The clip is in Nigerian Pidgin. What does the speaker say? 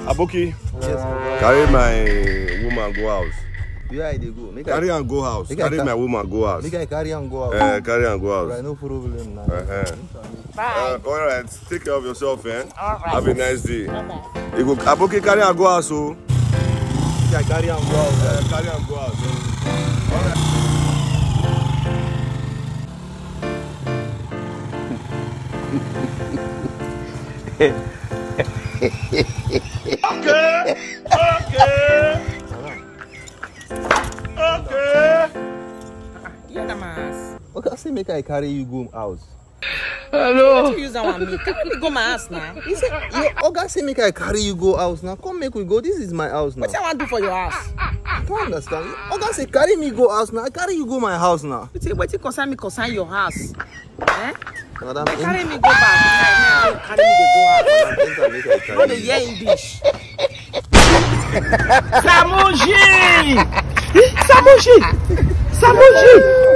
Aboki, Yes. carry my woman go house. Where I dey go? Make Carry I am go house. Make I Carry ca- my woman go house. make I carry am go out. Eh, carry am go Alright, house. no problem now. Uh-huh. Bye. Uh, all right, take care of yourself, eh? All right. Have a nice day. Bye-bye. You go, Aboki, carry am go house, oh. Make I carry am go out. Uh, carry am go house. eh. All right. You na mas. Okay, I say make I carry you go house. What you use that one me? Carry me go my house now. He say, your oga say make I carry you go house now. Come make we go. This is my house now. What I want do for your house? I don't understand. Oga say carry me go house now. I carry you go my house now. You think wetin concern me concern your house? Eh? Madam, They carry me go back. Now, now, carry me dey go house. enter, make I No carry dey you. hear English. Samuji! Samuji! Samuji!